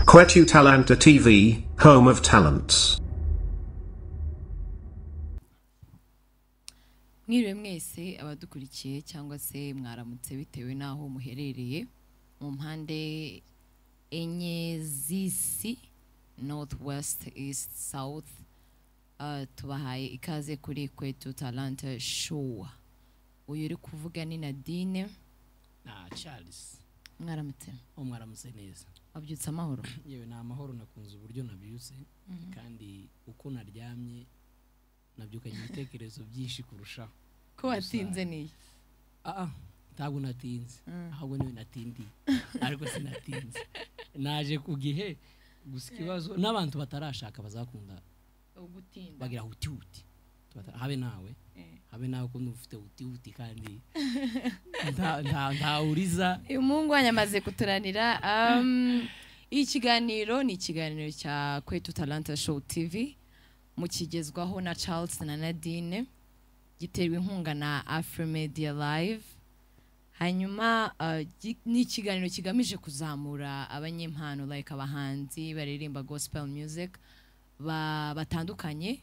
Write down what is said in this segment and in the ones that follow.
Quetu Talanta TV, home of talents. mwiriwe mwese abadukurikiye cyangwa se mwaramutse bitewe n'aho muherereye mu mpande enye z'isi north west east south Ah, tubahaye ikaze kuri kwetu talanta show uyu uri kuvuga ni nadine na charles mwaramutse uwo mwaramutse neza wabyutse amahoro yewe ni amahoro nakunze uburyo nabyutse kandi uko naryamye nabyukanye ibitekerezo byinshi kurushaho ko watinze niyo ah ah, ntabwo natinze ahubwo niwe natindiye ariko sinatinze naje ku gihe gusa ikibazo n'abantu batarashaka bazakunda ugutinda bagira uti uti Tubata- habe nawe habe nawe ko ufite uti uti kandi nta- nta- ntawuriza uyu mungu wanyu amaze kuturanira um, iyi kiganiro ni ikiganiro cya kwetu talanta show tv mukigezwaho na charles na nadine giterwa inkunga na afromedia live hanyuma uh, gi- ni ikiganiro kigamije kuzamura abanyempano like abahanzi baririmba gospel music ba- batandukanye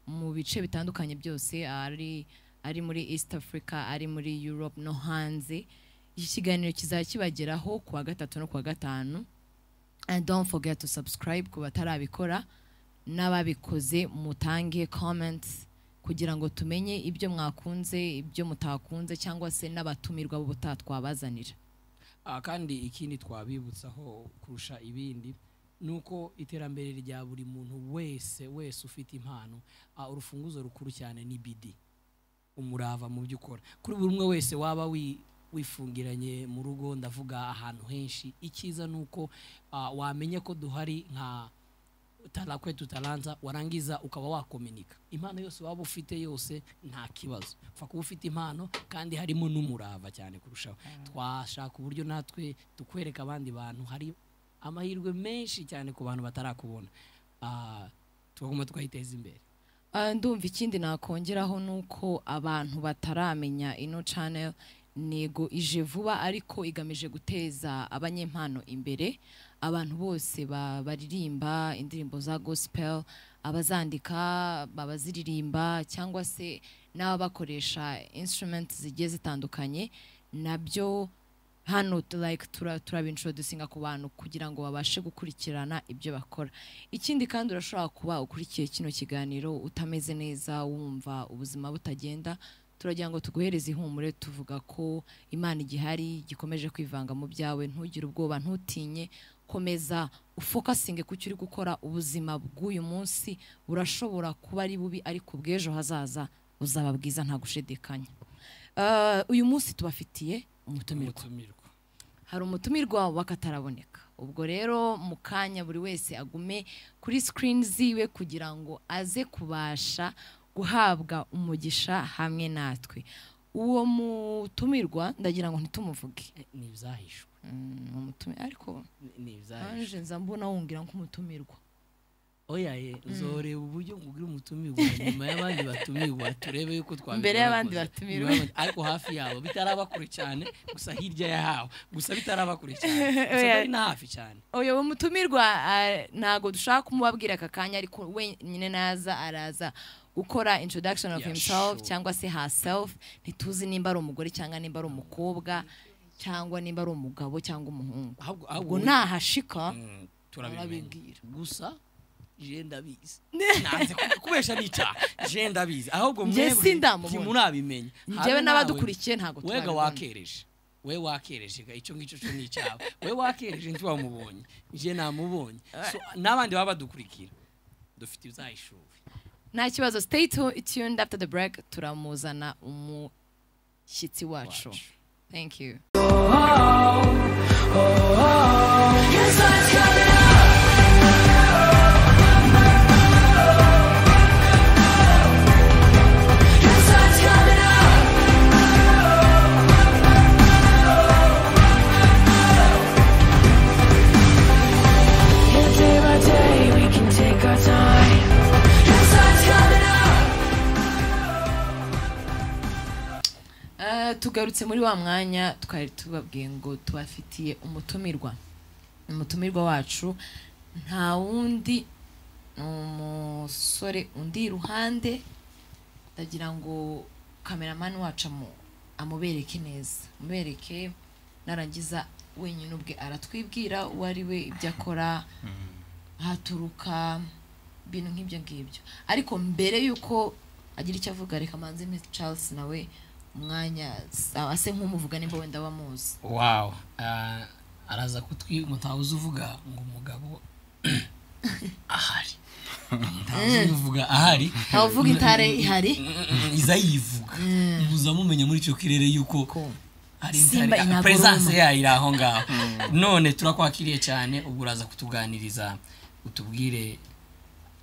mu bice bitandukanye byose ari ari muri east africa ari muri europe no hanze iki kiganiro kizaba kibageraho ku wa gatatu no ku wa gatanu and don't forget to subscribe ku batarabikora n'ababikoze mutange comments kugira ngo tumenye ibyo mwakunze ibyo mutakunze cyangwa se n'abatumirwa bo butatwabazanira Ah, kandi ikindi twabibutsaho kurusha ibindi ni uko iterambere rya buri muntu wese wese ufite impano ah, urufunguzo rukuru cyane ni bidi umurava mu byo ukora kuri buri umwe wese waba wi- wifungiranye mu rugo ndavuga ahantu henshi icyiza ni uko ah, wamenye ko duhari nka tarakwe tutaranza warangiza ukaba wakominika impano yose waba ufite yose nta kibazo upfa kuba ufite impano kandi harimo n'umurava cyane kurushaho twashaka uburyo natwe tukwereka abandi bantu hari amahirwe menshi cyane ku bantu batarakubona Ah, tugomba twayiteza imbere Ah, ndumva ikindi nakongeraho ni uko abantu bataramenya ino channel nego ije vuba ariko igamije guteza abanyempano imbere abantu bose ba- baririmba indirimbo za gospel abazandika babaziririmba cyangwa se n'ababakoresha instrument zigiye zitandukanye nabyo hano tu- like tura- turabintroducinga ku bantu kugira ngo babashe gukurikirana ibyo bakora ikindi kandi urashobora kuba ukurikiye kino kiganiro utameze neza wumva ubuzima butagenda turagira ngo tuguhereze ihumure tuvuga ko imana igihari gikomeje kwivanga mu byawe ntugire ubwoba ntutinye komeza ufokasinge ku cyo uri gukora ubuzima bw'uyu munsi burashobora kuba ari bubi ariko bw'ejo hazaza buzaba bwiza nta gushidikanya Ah, uyu munsi tubafitiye umutumirwa Umutumirwa. hari umutumirwa wakataraboneka ubwo rero mu kanya buri wese agume kuri sikirini ziwe kugira ngo aze kubasha guhabwa umugisha hamwe natwe uwo mutumirwa ndagira ngo ntitumuvuge Eh, ni ibyahishwe Mm, umutumirwa ariko Ni- ni ibyahishwe anje nza mbona wongera nk'umutumirwa oya ye zoreba uburyo ngugira umutumirwa nyuma y'abandi batumirwa turebe yuko twabikora Mbere y'abandi kose. batumirwa. Nyuma y'abandi- ariko hafi yabo bitaraba kure cyane gusa hirya yaho gusa bitaraba kure cyane gusa Oya. bari na hafi cyane uyu mutumirwa ah, ntago dushaka kumubabwira aka kanya ariko wenyine naza araza gukora introduction of Yeah, himself sure. cyangwa se herself ntituzi nimba ari umugore cyangwa nimba ari umukobwa cyangwa nimba ari umugabo cyangwa umuhungu ahubwo ubwo ahubwo nahashika Mm, arabibwira. turabibwira gusa je ndabizi nanze ku- kubesha ni icyaha je ndabizi ahubwo Nje mwebwe sindamubona. ntimurabimenya njyewe Habe nawe. n'abadukurikiye ntago wega turabibona. wakereje we wakereje ga icyo ngicyo cyo ni icyawe we wakereje ntiwamubonye nje namubonye So, n'abandi baba badukurikira dufite ibyahishuri nta kibazo stay tu- tuned after the break turamuzana umushyitsi wacu Wacu. thank you Day by day, we can take our time. Ah, tugarutse muri wa mwanya twari tubabwiye ngo tubafitiye umutumirwa umutumirwa wacu nta wundi ni umusore undi iruhande ndagira ngo kameramani wacu amu- amubereke neza amubereke narangiza wenyine ubwe aratwibwira uwo ari we ibyo akora haturuka ibintu nk'ibyo ngibyo ariko mbere y'uko agira icyo avuga reka manze Miss Charles nawe umwanya sa- ase nk'umuvuga nimba wenda bamuzi wawu araza kutwi mutahuza uvuga ngo umugabo ahari mutahuza uvuga ahari ntavuga intare ihari iza yivuga muza mumenya muri icyo kirere yuko ko hari Simba intare inaburuma. peresanse yayo iri aho ngaho none turakwakiriye cyane ubwo uraza kutuganiriza utubwire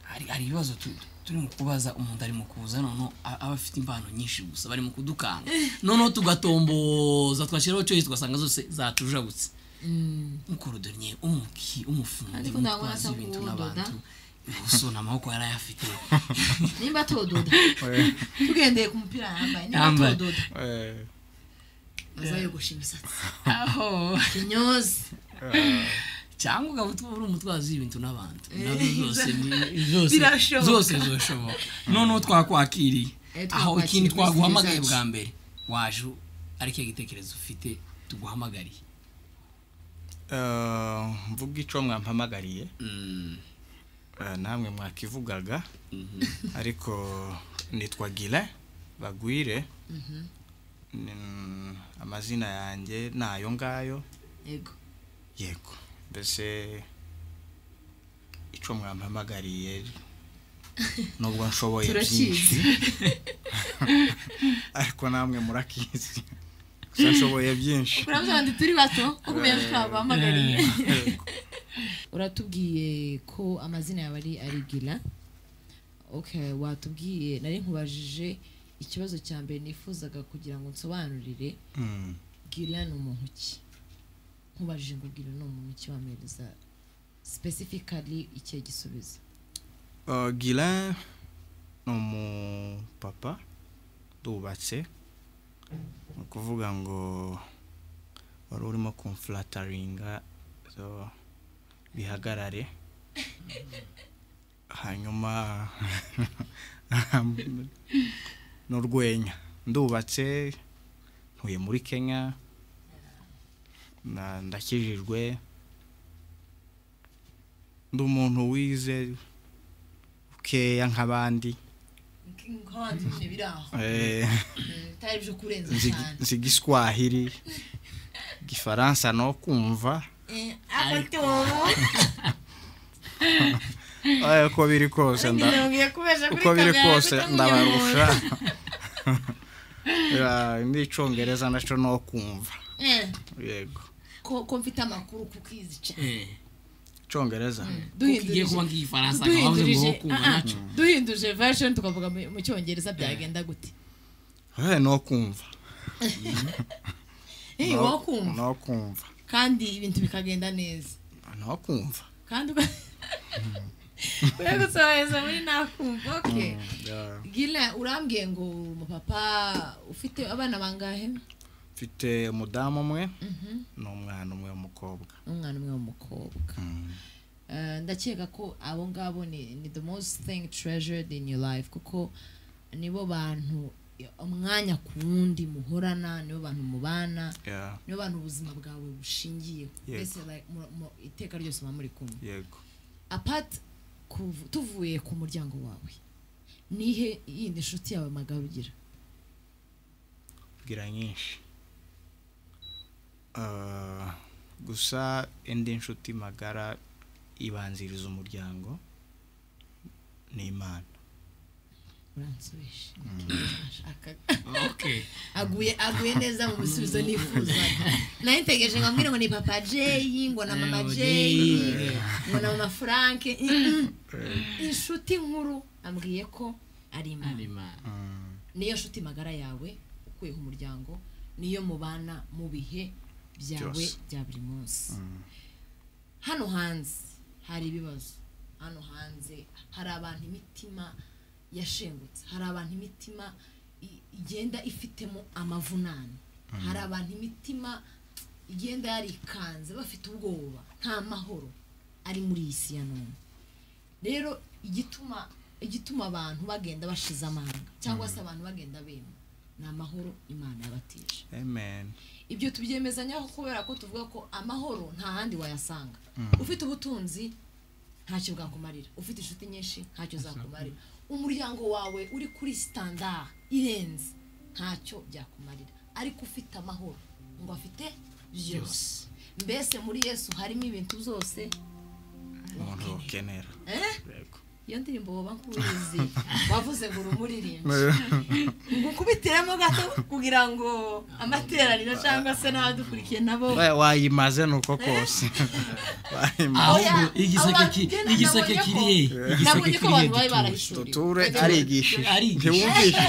hari hari ibibazo tu- turimo kubaza umuntu ari mu kuza noneho a- aba afite impano nyinshi gusa bari mu kudukanga noneho tugatomboza twashyiraho cyo tugasanga zose zatujabutse umukorodoniye umuki umufundi Ariko ntabwo umutwazi nasa w'ibintu kuwudoda. n'abantu ubuso n'amaboko yari ayafite nimba tudoda tugendeye ku mupira yambaye nimba Yambaye. tudoda Eh, azayogosha imisatsi aho inyozi cyangwa ukaba utwa- uri umutwazi w'ibintu n'abantu nabyo zose ni- zose Birashoboka. zose zoshoboka noneho twakwakiriye Eh, twakwakiriye aho ikindi kuri twaguhamagaye serivisi bwa zacu. mbere waje ari cyo gitekerezo ufite tuguhamagariye eh, mvuga ico mwampamagariye Mm, eh, namwe mwakivugaga mhm. ariko nitwa gile bagwire Ni- amazina yanjye ni ayo ngayo yego yego mbese ico mwampamagariye nubwo nshoboye byinshi turakizi ariko namwe murakizi gusa nshoboye byinshi uravuga ngo turi bato kuko umenye twabahamagariye Yego. uratubwiye ko amazina yawe ari arigira okay watubwiye nari nkubajije ikibazo cya mbere nifuzaga kugira ngo nsobanurire Mm. gira ni umuntu ki nkubajije ngo gira ni umuntu ki wampereza specifically ikihe gisubizo Uh, Guilin ni umupapa dubatse ni ukuvuga ngo wari urimo kumfurataringa so bihagarare hanyuma n'urwenya ndubatse ntuye muri kenya na- ndakijijwe ndi umuntu wize keya nk'abandi nk'abandi nyine biri aho Eh, bitari byo kurenza nzi cyane nzi igiswahili igifaransa no kumva Eh, uko biri kose nda- uko biri kose ndabarusha Ya, n'icyongereza nacyo no kumva yego ko ko mfite amakuru kukizi cyane Eh, icyongereza kuko igiye kuba nk'igifaransa akaba avuze ngo duhindurije kumva aha, nacyo duhindurije version tukavuga mu mu cyongereza byagenda gute Eh, no kumva Eh, No- wakumva no kumva kandi ibintu bikagenda neza no kumva kandi uga- uya gusohoreza muri nakumva okay Ya, gila urambwiye ngo uri umupapa ufite abana bangahe mfite umudamu umwe n'umwana umwe w'umukobwa umwana umwe w'umukobwa Eh, ndakeka ko abo ngabo ni ni the most thing treasured in your life kuko nibo bantu eh, umwanya ku wundi muhorana nibo bantu mubana Ya, nibo bantu ubuzima bwawe bushingiye Yego. mbese like, mu- mu iteka ryose muba muri kumwe yego apart kuv- tuvuye ku muryango wawe nihe yindi nshuti yawe magabo ugira bwira nyinshi Ah, gusa indi nshuti magara ibanziriza umuryango ni imana uransubije Ashaka- okay aguye aguye neza mu bisubizo nifuzaga nayo ntegereje ngo ambwire ngo ni papa jeyi ngo na mama jeyi ngo na mama frank Mm-mm. inshuti nkuru ambwiye ko ari imana niyo nshuti magara yawe ukuyeho umuryango niyo mubana mu bihe byawe Byose. bya buri munsi hano hanze hari ibibazo hano hanze hari abantu imitima yashengutse hari abantu imitima i- igenda ifitemo amavunane hari abantu imitima igenda yarikanze bafite ubwoba nta mahoro ari muri iyi si ya none rero igituma igituma abantu bagenda bashize amanga cyangwa se abantu bagenda bema ni amahoro imana yabateje amen ibyo tubyemezanyaho kubera ko tuvuga ko amahoro nta handi wayasanga ufite ubutunzi ntacyo bwakumarira ufite inshuti nyinshi ntacyo zakumarira umuryango wawe uri kuri sitandara irenze ntacyo byakumarira ariko ufite amahoro ngo afite byose mbese muri yesu harimo ibintu byose umuntu ukenera eh? Yego. iyo ndirimbo woba nkuzi wavuze ngo urumuririmbe ngo ukubitiremo gato kugira ngo amateraniro cyangwa se n'abadukurikiye nabo Wa- wayimaze ni uko kose Wayimaze. Oya, igiseke ki- abagena igiseke nabonye ko- kiri he? Igiseke nabonye ko kiri he abantu bari gituje? barayishuriwe tuture Arigishije. arigishije ntiwumvishije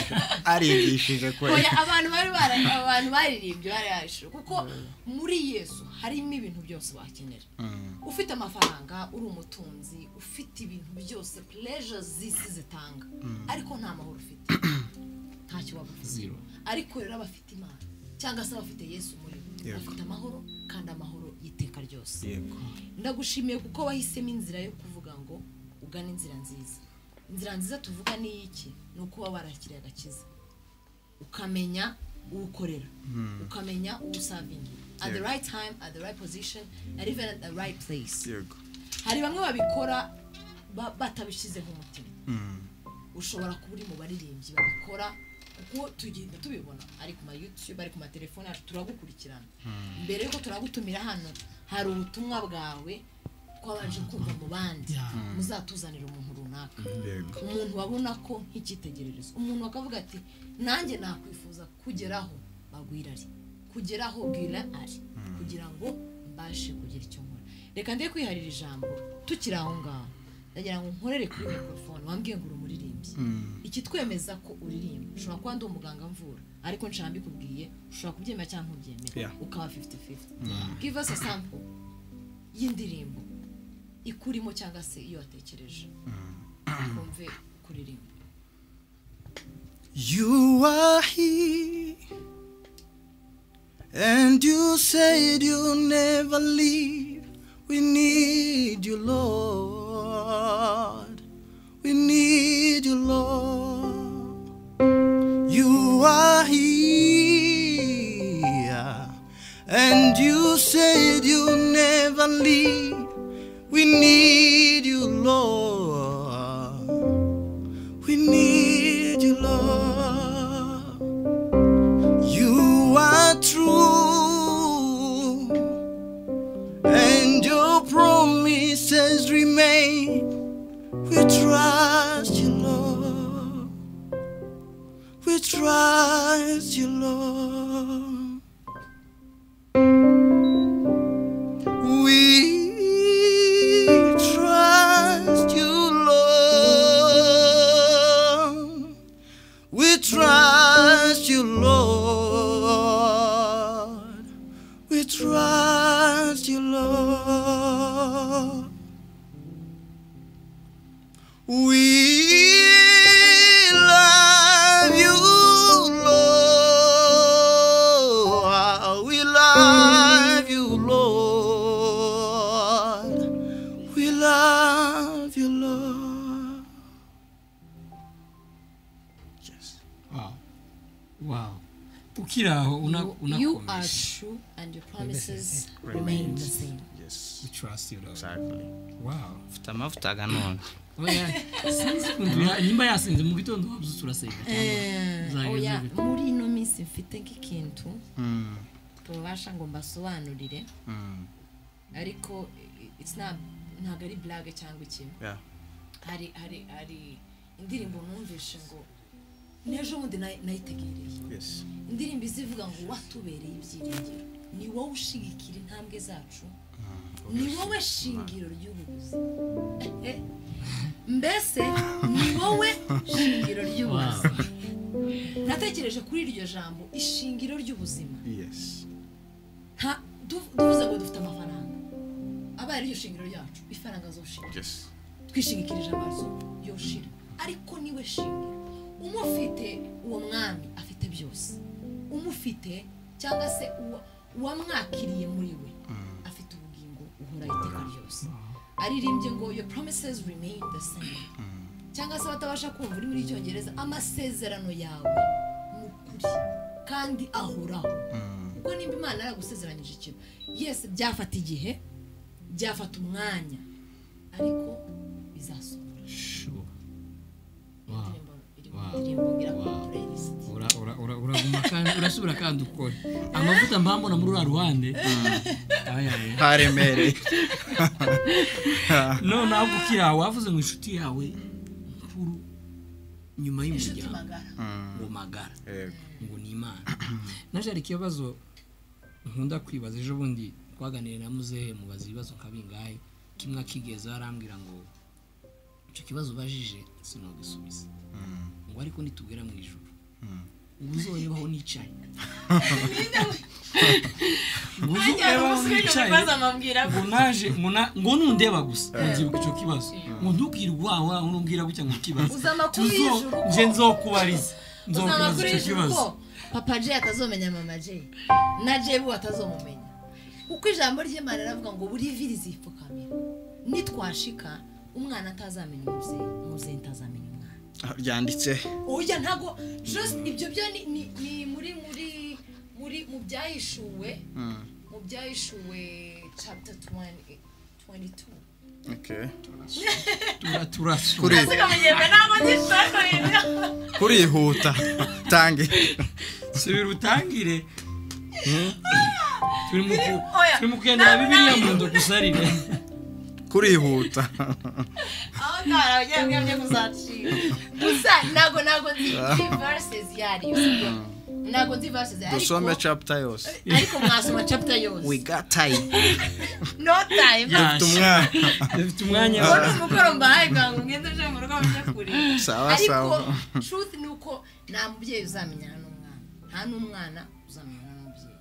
arigishije kweli Oya, abantu bari bara abantu baririmbye bari barayishuriwe kuko muri yesu harimo ibintu byose wakenera ufite amafaranga uri umutunzi ufite ibintu byose pleasure z'isi zitanga ariko nta mahoro ufite ntacyo waba ufite Zero. ariko rero abafite imana cyangwa se abafite yesu muri bo Yego. bafite amahoro kandi amahoro y'iteka ryose yego ndagushimiye kuko wahisemo inzira yo kuvuga ngo ugane inzira nziza inzira nziza tuvuga ni iki ni uko uba warakiriye agakiza ukamenya uwo ukorera ukamenya uwo usavingira at the Yego. right time at the right position and even at the right place yego hari bamwe babikora ba- batabishyizeho umutima ushobora kuba uri mu baririmbyi babikora kuko tugenda tubibona ari ku ma youtube ari ku matelefone yacu turagukurikirana mbere yuko turagutumira hano hari ubutumwa bwawe twabanje kumva mu bandi muzatuzanira umuntu runaka Yego. umuntu wabona ko nk'icyitegererezo umuntu akavuga ati nanjye nakwifuza kugeraho bagwirari kugeraho bwira ari kugira ngo mbashe kugira icyo nkora reka ndebe kwiharira ijambo tukiri aho ngaho ndagira ngo nkorere kuri mikorofone wambwiye ngo uri umuririmbyi ikitwemeza ko uririmba ushobora kuba ndi umuganga mvura ariko nshaka mbikubwiye ushobora kubyemera cyangwa ntubyemere Yeah. ukaba fifuti fifuti give us a sample y'indirimbo ikurimo cyangwa se iyo watekereje twumve kuririmba You are here, and you said you'll never leave. We need you, Lord. We need you, Lord. You are here, and you said you'll never leave. We need you, Lord. We need you, Lord. You are true, and your promises remain. We trust you, Lord. We trust you, Lord. We trust you, Lord. We trust you, Lord. We trust you, Lord. We love you, Lord. We love you, Lord. We love you, Lord. Yes. Wow. Wow. ukiri aho una- You- you are unakomeje true and your promises remain the same Yes. We trust you, Lord. Exactly. Wow. Mfite amavuta ganone. Oya, sinzi ukuntu ya- nimba yasinze mu gitondo wabyutse urasenga cyangwa oya uzageza muri ino minsi mfite nk'ikintu tubasha ngo mbasobanurire ariko i- it's not- ntabwo ari blague cyangwa ikintu Yeah. hari hari hari indirimbo numvishe ngo n'ejo bundi nayi- nayitegereye Yes. indirimbo izivuga ngo watubereye ibyiringiro ni wowe ushigikira intambwe zacu ni wowe shingiro ry'ubu buzima Eh, eh. mbese ni wowe shingiro ry'ubuzima natekereje kuri iryo jambo ishingiro ry'ubuzima Yes. nta du- tuvuze ngo dufite amafaranga abaye ariryo shingiro ryacu ifaranga zo Yes. twishingikirije amazu yoshira ariko niwe shingiro umufite uwo mwami afite byose umufite cyangwa se uwo- uwamwakiriye muri we afite ubugingo uhora iteka ryose aririmbye ngo your promises remain the same cyangwa se abatabasha kumva urimi rw'icyongereza amasezerano yawe ni ukuri kandi ahoraho kuko nimba imana yaragusezeranyije ikintu yesi byafata igihe byafata umwanya ariko bizasohora Shubu. Wow. indirimbo iri mu Wow. ndirimbo ngira kuri Wow. playlist Ura- ura- ura- uraguma kandi urasubira kandi ukora amavuta mbambona muri uriya ruhande aba yawe haremereye none aho gukira wavuze ngo inshuti yawe nkuru nyuma inshuti y'umuryango magara ngo magara Yego. ngo ni imana naje hari ikibazo nkunda kwibaza ejo bundi twaganiriye na muzehe mubaza ibibazo nka bingahe kimwe akigeza arambwira ngo icyo kibazo ubajije sinogisubiza ngo ariko nitubwira mu ijoro ubu uzorebaho nicaye ngo uzorebaho nicaye ngo naje ngo na- ngo nundeba gusa ngo nzibuka icyo kibazo ngo ntukire urwaho aho nubwira gutya ngo kibazo Uzi amakuru Tuzo- y'ijuru ko- nje nzokubariza uzana nzokubaza kuri icyo ijuru kibazo ko papa jay atazomenya mama jay na jebu atazomumenya kuko ijambo ry'imana riravuga ngo buri vi rizipfukamira nitwashika umwana atazamenya umubyeyi umubyeyi ntazamenya umwana Ah, ryanditse ujya ntago just ibyo byo ni- ni ni muri muri muri mu byahishuwe mu byahishuwe chapter 20 22 Okay. tura turasura kuri kamenyerwe ntabwo nishaka kurihuta tange subira utangire turi mu ku- Oya. turi mu kugendera bibiliya mu nzu gusa ari ne kurihuta aho ngaho ugiye mwemye kuzacika gusa ntabwo ntabwo nzi nzi verses yari sibyo ntabwo nzi verses yari dusome chapter yose ariko ariko mwasoma chapter yose we got time no time tumwana dufite umwanya uwo ni umukoro mbahaye kugira ngo mwende uje mu rugo mujye kureba Sawa, ariko sawa. truth ni uko nta mubyeyi uzamenyana n'umwana nta n'umwana uzamenyana n'umubyeyi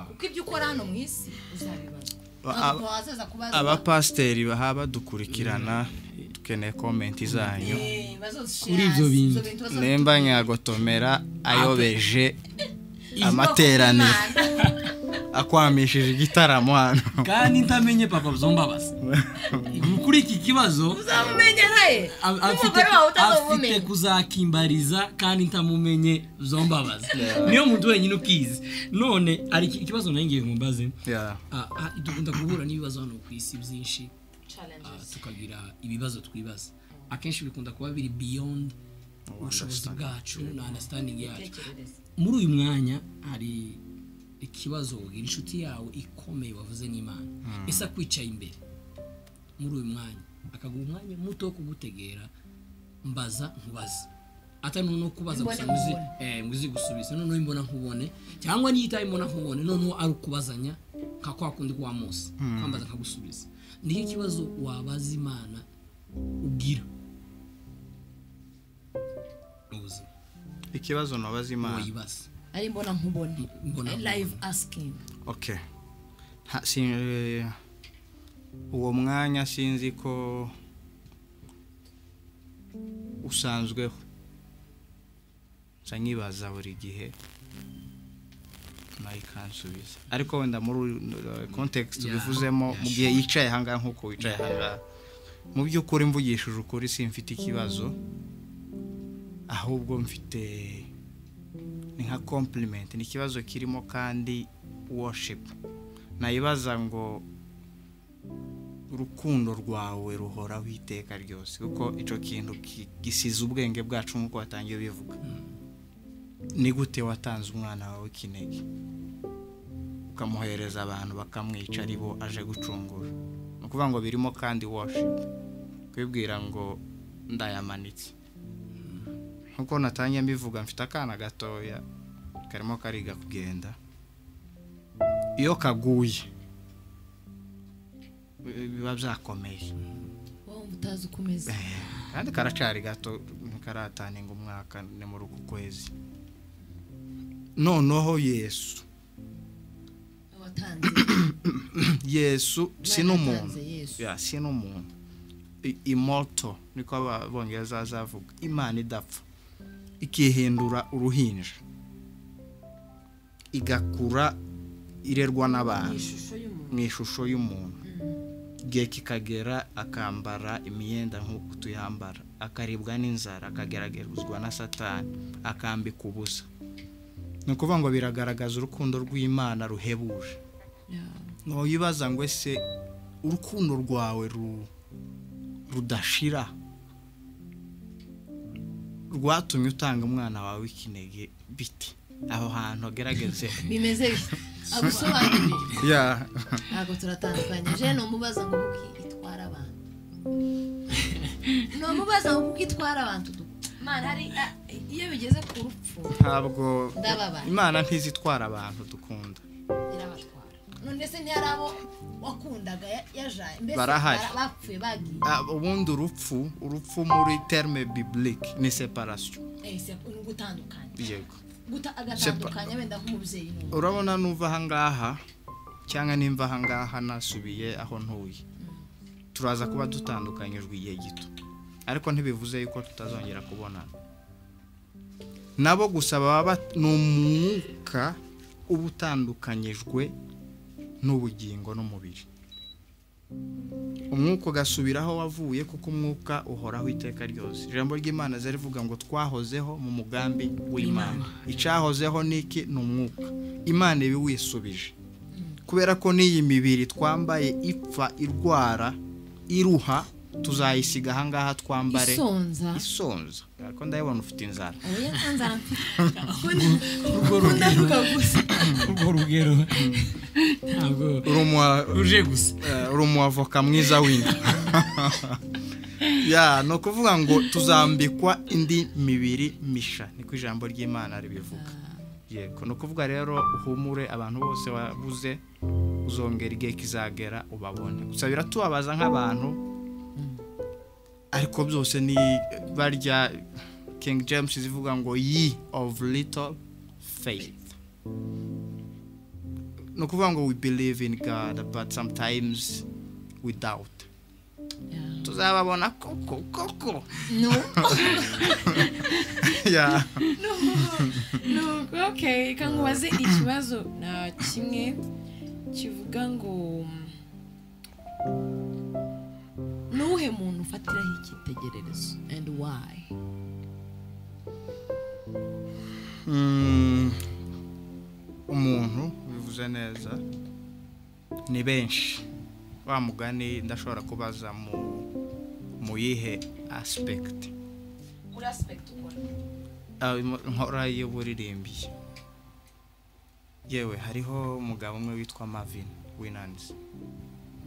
kuko ibyo ukora hano mu isi uzabibazwa ntabwo wazaza kubazwa abapasiteri baha badukurikirana dukeneye komenti zanyu Eh, bazoshare Kuri ibyo bintu. izo bintu bazoshare. nimba nyagotomera ayobeje amateraniro akwamishije igitaramo hano kandi ntamenye papa byombabaza kuri iki kibazo uzamumenya nawe a- n'umugore afite wawe afite utazamumenya kuzakimbariza kandi ntamumenye byombabaza niyo muntu wenyine ukizi none hari iki- ikibazo nanjye ngiye nkumbaze Yeah. Ah, ah, dukunda guhura n'ibibazo hano ku isi byinshi challenges Ah, tukagira ibibazo twibaza akenshi bikunda kuba biri beyond ubushobozi bwacu na understanding yacu Tekereza. muri uyu mwanya hari ikibazo wogira inshuti yawe ikomeye wavuze n'imana ese akwicaye imbere muri uyu mwanya akaguha umwanya muto wo kugutegera mbaza nkubaza atari no kubaza gusa ngo uzi- eh, ngo uzi gusubiza noneho imbona nkubone cyangwa niyo itaye imbona nkubone noneho ari ukubazanya nka kwa kundi kwa mose kwambaza nkagusubiza niyo kibazo wabaza imana ugira mu buzima ikibazo nabaza imana wayibaza ari mbona nkubona mbona live asking okay Ha- si- uwo mwanya sinzi ko usanzweho nsa nyibaza buri gihe nayo ikansubiza ariko wenda muri kontekisi Yeah, ubivuzemo yeah, mu gihe yicaye ahangaha nk'uko wicaye ahangaha mu by'ukuri mvugishije ukuri simfite ikibazo ahubwo mfite ni nka compliment ni ikibazo kirimo kandi worship nayibaza ngo urukundo rwawe ruhoraho iteka ryose kuko icyo kintu ki- gisize ubwenge bwacu nk'uko watangiye ubivuga ni gute watanze umwana wawe kinege ukamuhereza abantu bakamwica ari bo aje gucungura ni ukuvuga ngo birimo kandi worship kwibwira ngo ndayamanitse nk'uko natangiye mbivuga mfite akana gatoya karimo kariga kugenda iyo kaguye bi- biba byakomeye wowe wumva utazi uko umeze kandi karacari gato ntikarataninga umwaka ni muri uku kwezi noneho yesu watanze yesu si Imana n'umuntu yatanze Yesu. Ya, si n'umuntu I- imoto niko abongereza bazavuga imana idapfa ikihindura uruhinja igakura irerwa n'abantu ishusho y'umuntu mu ishusho y'umuntu igihe kikagera akambara imyenda nk'uko tuyambara akaribwa n'inzara akageragerezwa na satani akambika ubusa ni ukuvuga ngo biragaragaza urukundo rw'imana ruhebuje ntuyibaza ngo ese urukundo rwawe ru- rudashira rwatumye utanga umwana wawe w'ikinege biti aho hantu agerageze bimeze bityo agusobanurire ya ntabwo turatandukanyije ni umubaza ngo kuko itwara abantu ni umubaza ngo kuko itwara abantu mana hari ah, iyo bigeze ku rupfu ntabwo Ndababara. imana ntizitwara abantu dukunda irabatwara none se ntiyari abo wakundaga ya- yajaye mbese Barahari. bara- bapfuye bagiye Ah, ubundi urupfu urupfu muri terme biblique ni separasiyo Eh, se- ni ugutandukanya yego Guta- agatandukanya wenda nk'umubyeyi n'umwana urabona nuva ahangaha cyangwa nimva ahangaha nasubiye aho ntuye turaza kuba dutandukanyijwe igihe gito ariko ntibivuze yuko tutazongera kubonana nabo gusa baba bat- ni umwuka uba utandukanyijwe n'ubugingo n'umubiri umwuka ugasubira aho wavuye kuko umwuka uhoraho iteka ryose ijambo ry'imana zarivuga ngo twahozeho mu mugambi w'imana icyahozeho niki ni umwuka imana ibiwisubije kubera ko n'iyi mibiri twambaye ipfa irwara iruha tuzayisiga ahangaha twambare isonza isonza ariko ndabibona ufite inzara oya nsanzara mfite urwo rugero urwo rugero ntabwo uri umu- ruje gusa Eh, uri umuavoka mwiza w'inda ya ni ukuvuga ngo tuzambikwa indi mibiri misha niko ijambo ry'imana ribivuga yego ni ukuvuga rero uhumure abantu bose wabuze uzongera igihe kizagera ubabone gusa biratubabaza nk'abantu ariko byose ni barya king james zivuga ngo ye of little faith ni ukuvuga ngo we believe in God but sometimes we doubt tuzababona koko koko no ya nuko okay reka nkubaze ikibazo na kimwe kivuga ngo nuwuhe muntu ufatiraho icyitegererezo and why Mm, umuntu bivuze neza ni benshi wa mugani ndashobora kubaza mu mu yihe aspect muri aspect ukora Ah, im- nkora y'uburirimbi yewe hariho umugabo umwe witwa Marvin Winans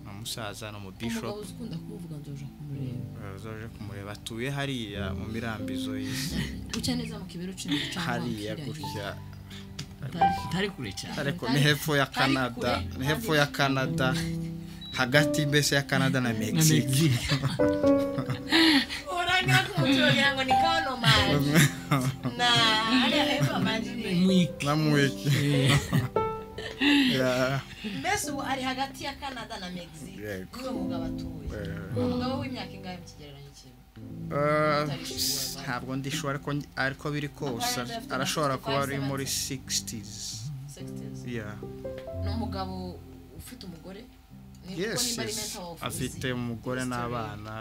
ni umusaza ni umugabo umubishop ukunda kumuvuga ngo uja kumureba uzaje kumureba atuye hariya mu mirambizo y'isi uca neza mu kibero uca inzira uca hariya hakurya gutya ntari kure cyane ariko ni hepfo ya canada ni hepfo ya canada hagati mbese ya canada na na mexique mexique urangira kumutura wagira ngo ni kano mani na hariya hepfo amajiri mwiki namwiki Ya, mbese ubu ari hagati ya canada na mexique Yego. niwe mugabo atuye eh, umugabo w'imyaka ingahe mu kigereranyo kimwe eh, ntabwo ndishoba ariko ariko biri kose arashobora kuba ari muri 60s 60s yeah ni umugabo ufite umugore Ni kuko yes nimba ari yes mental health afite uzi. umugore n'abana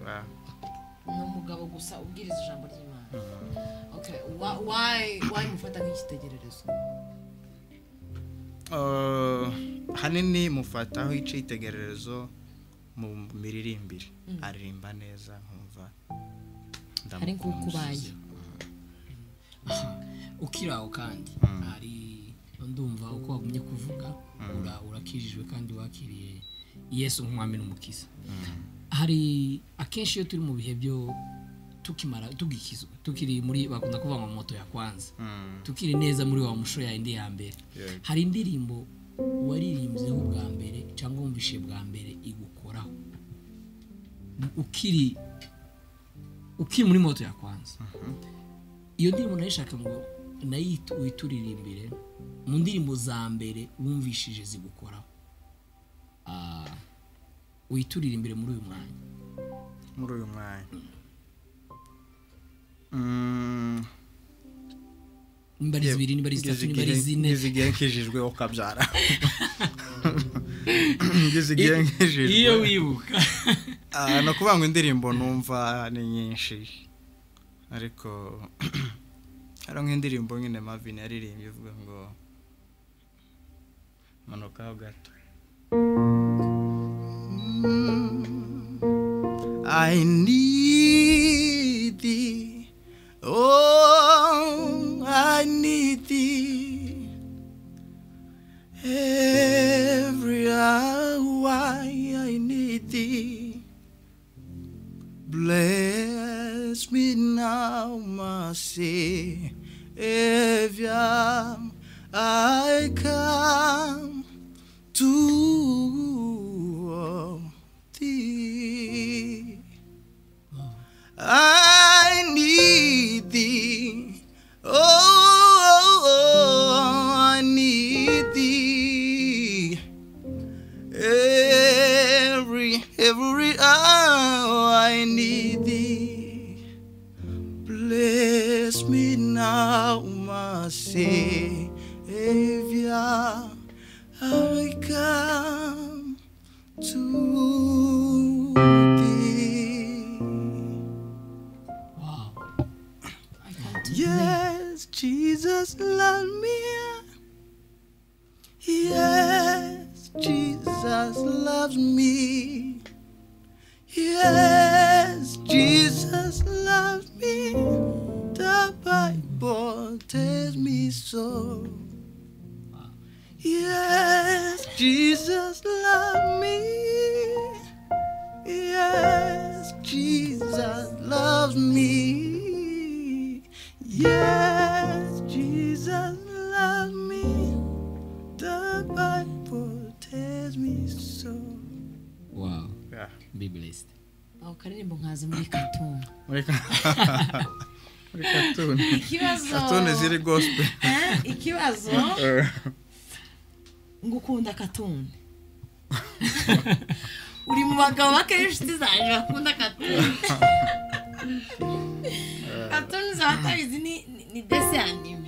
Ah, ni umugabo gusa ubwiriza ijambo ry'imana Okay, wa- why- why mufata nk'ikitegererezo eh, hanini mufataho icyitegererezo mu miririmbire aririmba neza nkumva hari nk'uko ubaye ukiri aho kandi hari ndumva uko wagumye kuvuga ura- urakijijwe kandi wakiriye yesu nk'umwami n'umukiza hari akenshi iyo turi mu bihe byo tukimara tugikizwa tukiri muri bakunda kuvuga ngo moto ya kwanza tukiri neza muri wa mushuro ya indi ya mbere hari indirimbo waririmbyeho bwa mbere cyangwa wumvishe bwa mbere igukoraho ukiri ukiri muri moto ya kwanza iyo ndirimbo nayishaka ngo nayo witurire imbere mu ndirimbo za mbere wumvishije zigukoraho Ah, witurire imbere muri uyu mwanya muri uyu mwanya Mm, niba ari zibiri niba ari zitatu niba ari zine ngeze igihe nkijijwe ukabyara ngeze igihe iyo nkijijwe wibuka Ah, ni ukuvuga ngo indirimbo numva ni nyinshi ariko hari nk'indirimbo nyine mavin yaririmbye ivuga ngo manukaho gato I need thee, oh, I need thee every hour. I need thee. Bless me now, my Savior. I come to thee. I need thee. Oh, I need thee. Every, every hour I need thee. Bless me now, my Savior. I come to thee. Yes, Jesus, love me. Yes, Jesus loves me. Yes, Jesus loves me. The Bible tells me so. Yes, Jesus loves me. Yes, Jesus loves me. Yes, Jesus loves me. The Bible tells me so. wawu be blessed aho karirimbo nkazi muri katumba ikibazo Katone ziri gospel. Eh, ikibazo ngo ukunda katumba uri mu bagabo bakeya inshuti zanjye bakunda katumba katumba z'abatabizi ni ni desi anime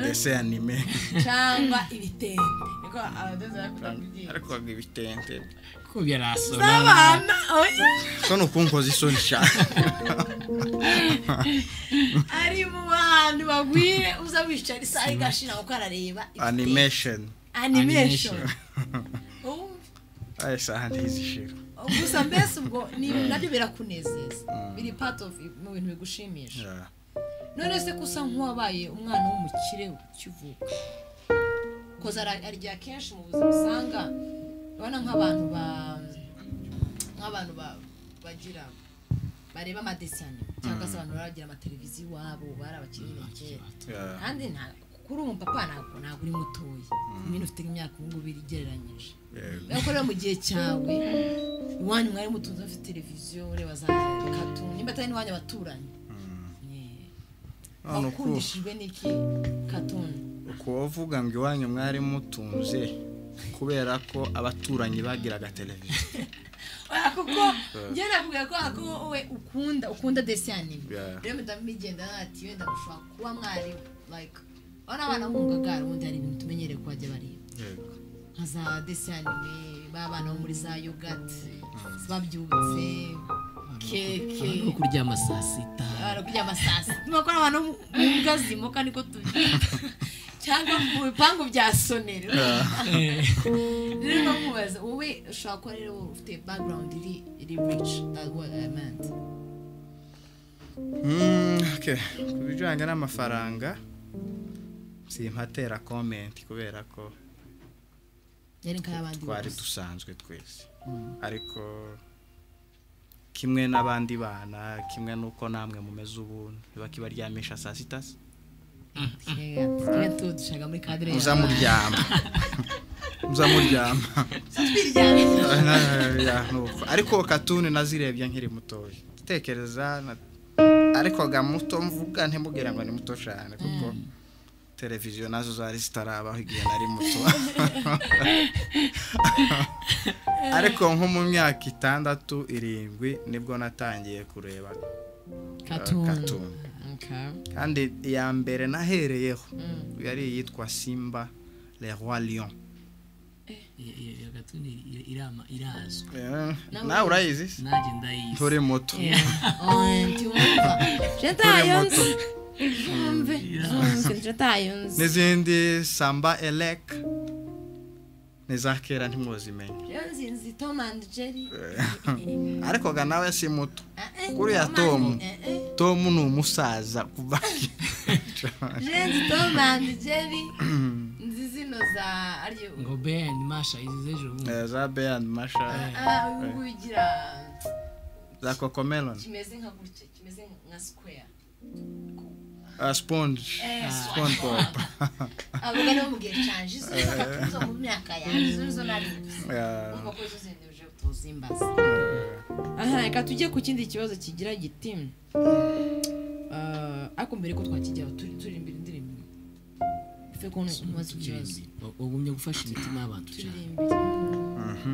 Dese anime. cyangwa ibitenge niko abadozi bakunda ibyinshi Ariko wabwiye ibitente. ko byarasona z'abana oya Sono ukunkoza isoni cyane. ari mu bantu bagwire uza wicara isaha igashira kuko arareba ibitenge. Animation. animation Ubu- Aya saha ntizishira. gusa mbese ubwo ni ibintu nabyo birakunezeza biri part of mu bintu bigushimisha Yeah. none se ko usa nk'uwabaye umwana w'umukire ukivuka koza arya kenshi mu buzima usanga urabona nk'abantu ba nk'abantu ba- bagira bareba amadesiyane cyangwa se abantu baragira amateleviziyo iwabo bari abakinnyi ba kera Yeah. kandi nta kuri ubu papa ntabwo ntabwo uri mutoya nyine ufite imyaka ubu ngubu igereranyije Yego. Urabona ko rero mu gihe cyawe iwanyu mwari mutunze bafite televiziyo ureba za katu nimba atari n'iwanyu abaturanyi Yeah. None uku- wakundishijwe n'iki katuni uku wavuga ngo iwanyu mwari mutunze kubera ko abaturanyi bagiraga televiziyo Oya, kuko njye nakubwira ko ko wowe ukunda ukunda desiyanime Yeah. rero mpita mugenda ati wenda mushobora kuba mwari like urabona abana b'umugagara ubundi hari ibintu tumenyereye ko bajya bareba nka za desanime b'abana bo muri za yogati babyutse keke no kuryama saa sita barakuryama saa sita nuko ari abantu mu mbwa zimuka niko tubyita cyangwa mu bipangu bya sonera rero ndamubaza wowe ushobora kuba rero ufite background iri iri rich that's what I meant Mm, okay. ku bijyanye n'amafaranga simpatera komenti kubera ko yari nk'ay'abandi twari bose. dusanzwe twese ariko kimwe n'abandi bana kimwe n'uko namwe mumeze ubu ntiba kibaryamisha saa sita se? Yeah, twe tudushaga muri kadire y'abana. muzamuryama muzamuryama Twiryamye. Ya, nuko. ariko katuni nazirebye nkiri mutoya tekereza ariko ga muto mvuga ntimubwira ngo ni muto cyane kuko televiziyo nazo zari zitarabaho igihe nari muto ariko nko mu myaka itandatu irindwi nibwo natangiye kureba Cartoon. katuni Okay. kandi iya mbere nahereyeho yari iyitwa simba le roi lion Iyo- iyo iyo gatuni ira- irama- irazwi Eh, nawe urayizi se? nanjye ndayizi tore moto Anti wumva Tore jetayo moto. nzi zumve zumve jetayo nzi n'izindi samba elek ni za kera ntimuzimenya rero nzi nzi Tom and Jerry ariko ga nawe si muto Eh, eh, kuriya Tom tomu and- eh, eh. tomu ni umusaza kuva kera. rero nzi Tom and Jerry nzi zino za aryo ngo ben masha izi z'ejo bundi Eh, za beyan masha ah ubu ugira za kokomelon kimeze nka gutya kimeze nka square sponge Eh, sponge pop avuga no mu gihe canje izo zo mu myaka yanjye izo nizo nari nzi Eh, umva ko izo zinduje utuzi imbaza aha reka tujye ku kindi kibazo kigira giti Ah, ariko mbere ko twakijyaho turi turi imbere ndirimbo ife ko ntubaze ikibazo wagumye gufasha imitima y'abantu turi cyane imbere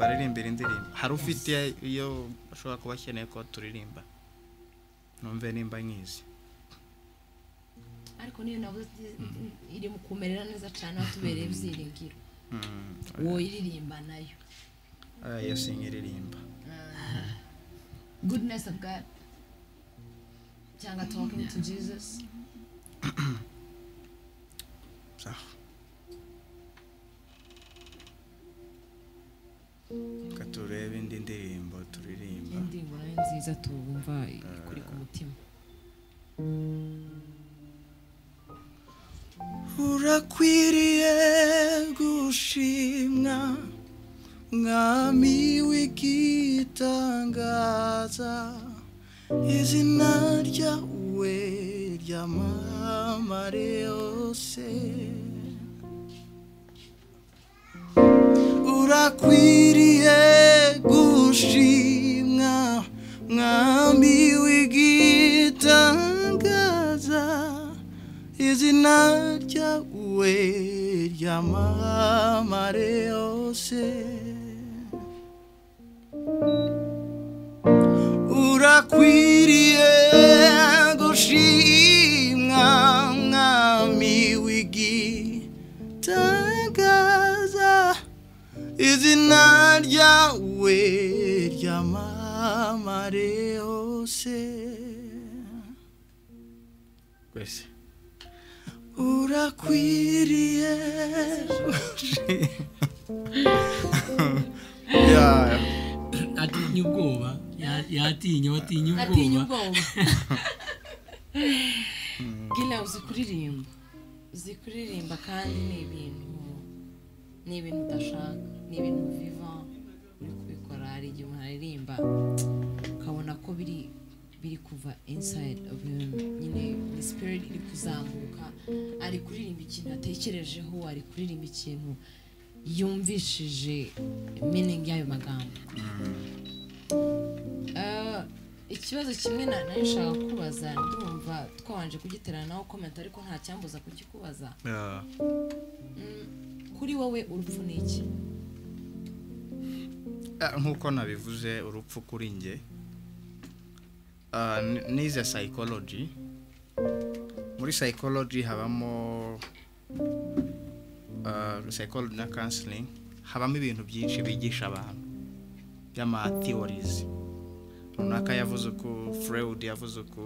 baririmbira indirimbo hari ufite iyo ashobora kuba akeneye ko turirimba numve nimba nkizi ariko niyo navuze ati- iri mu kumerera neza cyane aho tubereye ibyiringiro wowe iririmba nayo Ah, iyo sinkiririmba goodness of god cyangwa talking to jesus Sawa. Reka turebe indi ndirimbo turirimba indirimbo nayo nziza tubumva ikuri ku mutima urakwiriye gushimwa mwami w'igitangaza izina ryawe ryamamare yose urakwiriye gushimwa mwami w'igitangaza izina ryawe ryamamare yose urakwiriye gushimwa mwami w'igitangaza izina ryawe ryamamare yose Gracias. urakwiriye ya atinya ubwoba ya- yatinya watinya atinya ubwoba ubwoba gila uzi kuririmba uzi kuririmba kandi ni ibintu ni ibintu udashaka ni ibintu viva uri kubikora hari igihe umuntu aririmba ukabona ko biri biri kuva inside of him nyine ni spirit iri kuzamuka ari kuririmba ikintu atekerejeho ari kuririmba ikintu yumvishije meaning y'ayo magambo Ah, ikibazo kimwe na nayo nshaka kubaza ndumva twabanje kugiterana nawe komenti ariko nta cyambuza kugikubaza Mm, kuri wowe urupfu ni iki nk'uko nabivuze urupfu kuri njye ah, ni- nize psychology muri psychology habamo ah, psychology na counseling habamo ibintu byinshi bigisha abantu by'ama theories runaka yavuze uku freud yavuze uku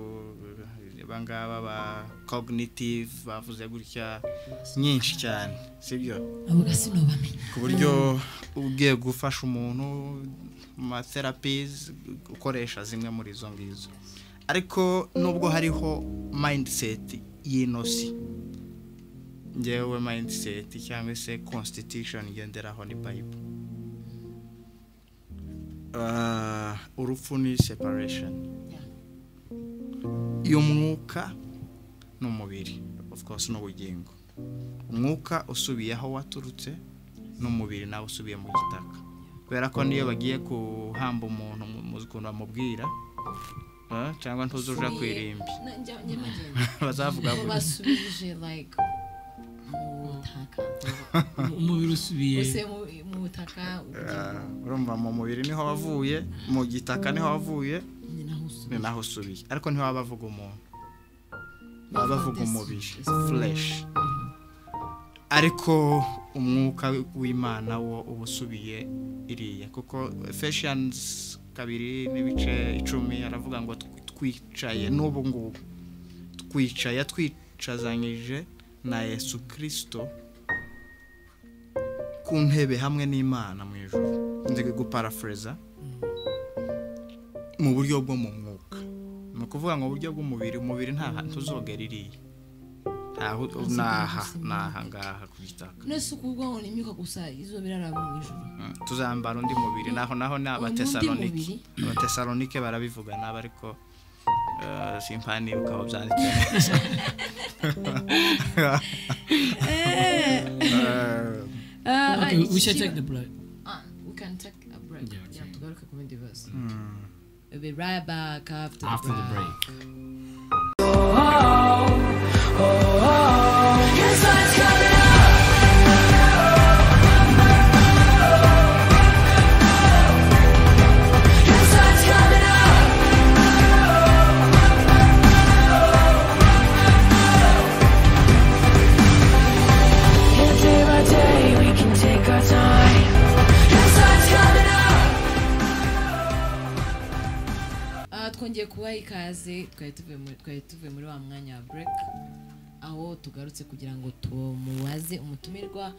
aba ngaba ba cognitive bavuze gutya nyinshi cyane sibyo avuga sinobamenya ku buryo ugiye gufasha umuntu mu ma therapies ukoresha zimwe muri izo ngizo ariko nubwo hariho mindset y'inosi njyewe mindset cyangwa se constitution ngenderaho ni bible Ah, urupfu ni separation y'umwuka n'umubiri of course n'ubugingo umwuka usubiye aho waturutse n'umubiri nawe usubiye mu gitaka kubera ko niyo bagiye guhamba umuntu mu- mu ukuntu bamubwira eh, cyangwa ntuzuja ku irimbi njye magenda bazavuga ngo gutya. basubije like mu butaka umubiri usubiye use mu- mu butaka ubugingo Ah, urumva mu mubiri niho wavuye mu gitaka niho wavuye ni naho usubije ni naho usubiye ariko ntiwaba bavuga umuntu baba bavuga umubiri fureshi ariko umwuka w'imana wo uba usubiye iriya kuko feshiyanizi kabiri n'ibice icumi aravuga ngo tw- twicaye n'ubu ngubu twicaye twicazanyije na yesu kirisito ku ntebe hamwe n'imana mu ijoro nzi guparafureza mu buryo bwo mu mwuka ni ukuvuga ngo uburyo bw'umubiri umubiri nta hantu tuzogera iriya ntaho naha naha ngaha ku gitaka nese ukubwaho ni imyuka gusa izuba biraraba mu ijoro Mm, tuzambara undi mubiri naho naho ni abatesalonike abatesalonike barabivuga nabo ariko eh, simpani ukaba byanditse Eh, Ah, ah, Okay, we iki should kiba- take the break. Ah, we can take a break. Yeah, okay. Yeah, tugaruke ku bindi bibazo. We'll be right back after, After the break. Can't day by day, we can take our time. Ah, twongeye kubaha ikaze twari tuvuye muri- twari tuvuye muri wa mwanya wa break aho tugarutse kugira ngo tumubaze umutumirwa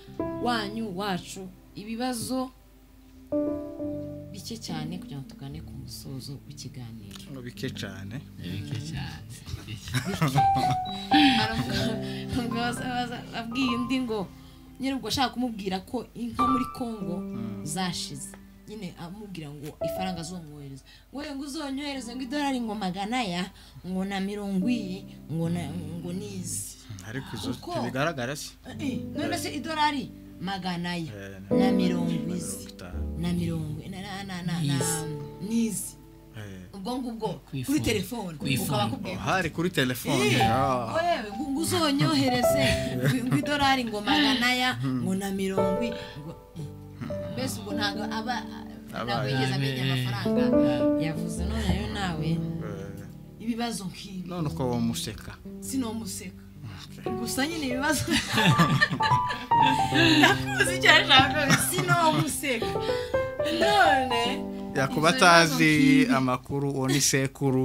wanyu wacu ibibazo bike cyane kugira ngo tugane ku musozo w'ikiganiro ngo bike cyane abwiye undi ngo nyine ubwo ashaka kumubwira ko inka muri congo zashize nyine amubwira ngo ifaranga azomwohereza ngo ngo uzonyohereze ngo idolari ngo magana ya ngo na mirongo iyi ngo na ngo n'izi ariko izo Uko? ntibigaragara se Eh, eh, none se idolari magana ya Eh, na mirongo izi mirongo itanu. na mirongo na na na na na n'izi Eh, ubwo ngubwo kuri Kwifona. telefone ukaba Kwifona. akubwiye ko hari kuri telefone Ah. yewe ngo ngo uzonyohereze ngo- ngo idolari ngo magana ya ngo na mirongo i- ngo mbese ubwo ntabwo aba ntabwo yigeze amenya amafaranga yavuze none rero nawe Eh, ibibazo nk'ibi none uko wamuseka sinomuseka gusa nyine ibibazo nakuzi icyo ashaka sinomuseka none yakuba Izo bibazo atazi nk'ibi. amakuru uwo ni sekuru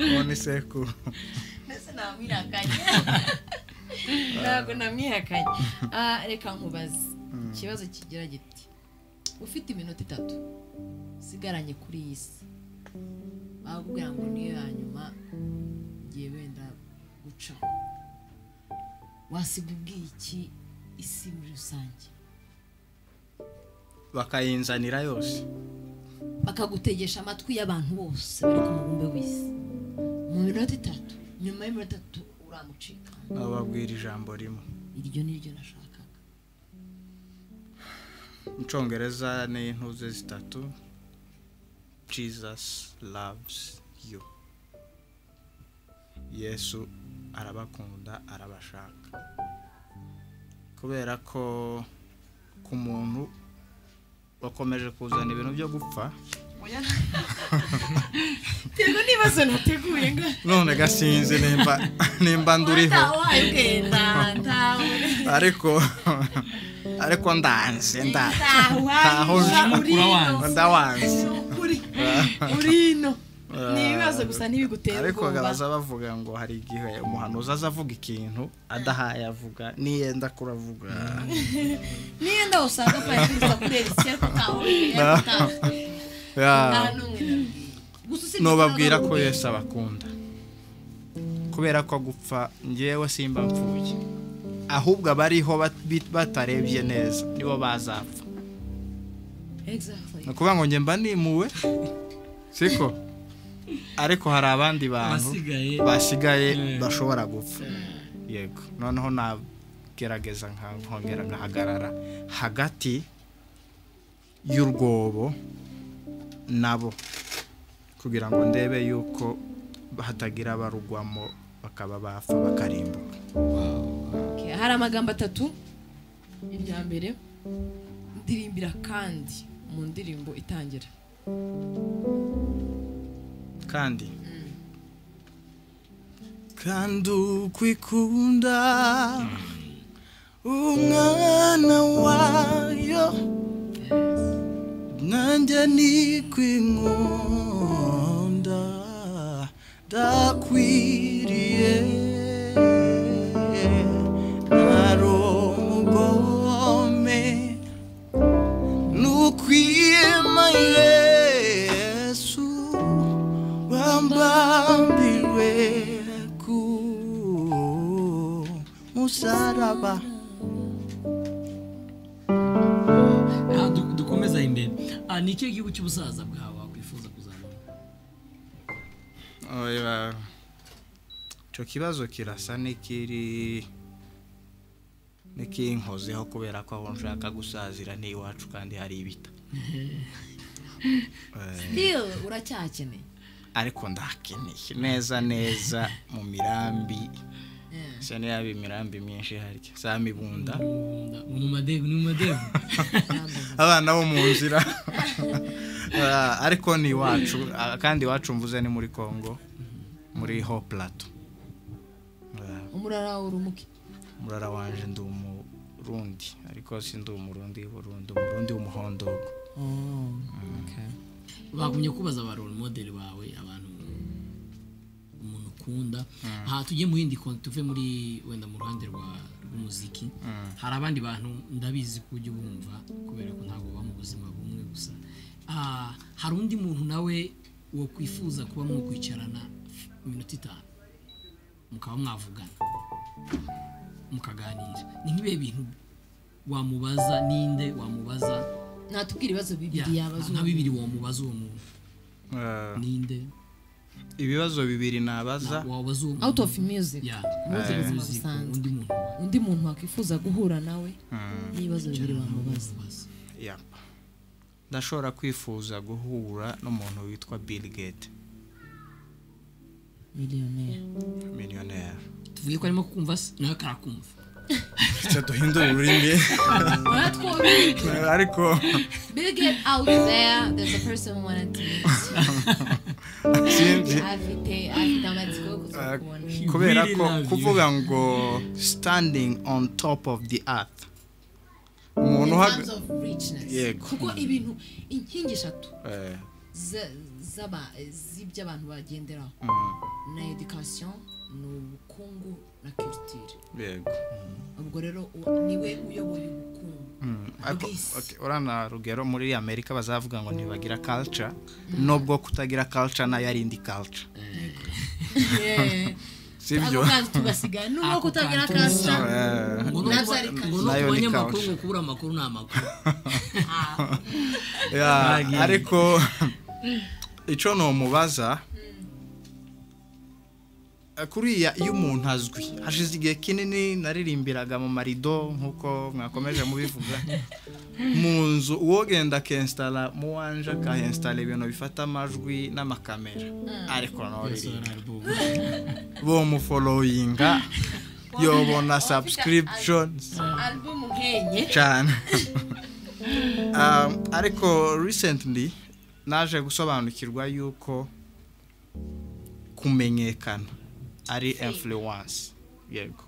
uwo ni sekuru mbese namwihakanye ntabwo namwihakanye Ah, reka nkubaze ikibazo kigira giti ufite iminota itatu usigaranye kuri iyi si bakubwira ngo niyo ya nyuma igiye wenda guca wasiga ubwiye iki isi muri rusange bakayinzanira yose bakagutegesha amatwi y'abantu bose bari ku mubumbe w'isi mu minota itatu nyuma y'iminota itatu uramucika bababwira ijambo rimwe iryo ni ryo nashakaga mu cyongereza ni intuze zitatu jesus loves you yesu arabakunda arabashaka kubera ko ku muntu wakomeje kuzana ibintu byo gupfa Tego n'ibibazo nateguye ngo none gasinzi nimba nimba nduriho ntawaye ugenda ntawe ariko ariko ndanze ndanze Ntaho ntawaye nzi. urino ndawanze ukuri urino ni ibibazo gusa ntibigutera ariko ubwoba baza bavuga ngo hari igihe umuhanuzi aza avuga ikintu adahaye avuga niyenda kuravuga niyo ndaho usanga parikiriza kureba isi ariko ntawe nta n'umwe nabwiye. Gusa usibye nubabwira ko kuba yesu abakunda kubera ko gupfa ngewe simba mpfuye ahubwo abariho bat- bit- batarebye neza nibo bazapfa Exactly. ni ukuvuga ngo njye mba nimuwe siko ariko hari abandi bantu Abasigaye basigaye Mm. bashobora gupfa yego noneho nagerageza nka- nkongera nkahagarara hagati y'urwobo nabo kugira ngo ndebe yuko hatagira abarugwamo bakaba bapfa bakarimbuka Okay, hari amagambo atatu irya mbere ndirimbira kandi mu ndirimbo itangira kandi kandi uko ikunda umwana wayo nanjye nikwinkunda ndakwiriye ntari umugome nukwima yesu wambambirwe ku musaraba aha du- dukomeza imbere Ah, ni ikihe gihugu cy'ubusaza bwawe wakwifuza kuzabona Oya, icyo kibazo kirasa n'ikiri n'ikinkozeho kubera ko aho nshaka gusazira ni iwacu kandi hari ibita still uracyakeneye ariko ndakeneye neza neza mu mirambi isa n'iyaba imirambi myinshi harya za mibunda ni mu madevu ni mu madevu abana bo mu nzira Ah, ariko ni iwacu Ah, kandi iwacu mvuze ni muri congo muri ho plato umurara wawe urumuke murara wanje ndi umurundi ariko si ndi umurundi w'uburundi umurundi w'umuhondo bagumye kubaza ba role model bawe abantu umuntu ukunda aha tujye mu yindi konti tuve muri wenda mu ruhande rwa- rw'umuziki hari abandi bantu ndabizi ko ujya ubumva kubera ko ntabwo baba mu buzima bumwe gusa Ah, hari undi muntu nawe wakwifuza kuba mwakwicarana iminota itanu mukaba mwavugana mukaganira ni nk'ibihe bintu wamubaza ninde wamubaza natubwira ibibazo bibiri ya, yabaza nka umuntu. bibiri wamubaza uwo muntu Ah, ninde ibibazo bibiri nabaza wabaza uwo out muntu of music ya Muzi eh, ubuzima music, busanzwe. undi muntu undi muntu wakwifuza guhura nawe Mm, n'ibibazo bibiri wamubaza wamubaza yeah. ndashobora kwifuza guhura n'umuntu witwa bill gate miliyoneri miliyoneri tuvuge ko arimo kumva se nawe karakumva icyo duhindura ururimi Ora twobiri. ariko Bill Gates out there, there's a person who wanted to meet you. sinzi Afite afite amatsiko yo Ah, kuzakubona. kubera really ko love you. kuvuga ngo standing on top of the earth umuntu In uhagaze terms of richness. Yego. Kuko ibintu inkingi eshatu za- z'aba- z'ibyo abantu bagenderaho na education ni ubukungu na culture yego ubwo rero u- niwe uyoboye ubukungu Ariko, bw'isi. okay, urana rugero muri amerika bazavuga ngo ntibagira culture nubwo kutagira culture nayo ari indi culture Yeah. sibyo Ako kantu tugasigaye nubwo Ako kutagira kantu kasa Eh, ngo no Nabyo kuba- ari ngo no Nayo ku ni banyamakuru couch. ngo kubura amakuru ni amakuru yeah, ariko icyo numubaza eh, kuriya iyo umuntu azwi hashize igihe kinini naririmbiraga mu marido nk'uko mwakomeje mubivuga mu nzu uwogenda akinsitara mu wanje akahinsitara ibintu bifata amajwi n'amakamera ariko ntoririmba bomuforoyinga yobona subscriptions album nkenye cyane Um, ariko recently naje gusobanukirwa yuko kumenyekana ari influence yego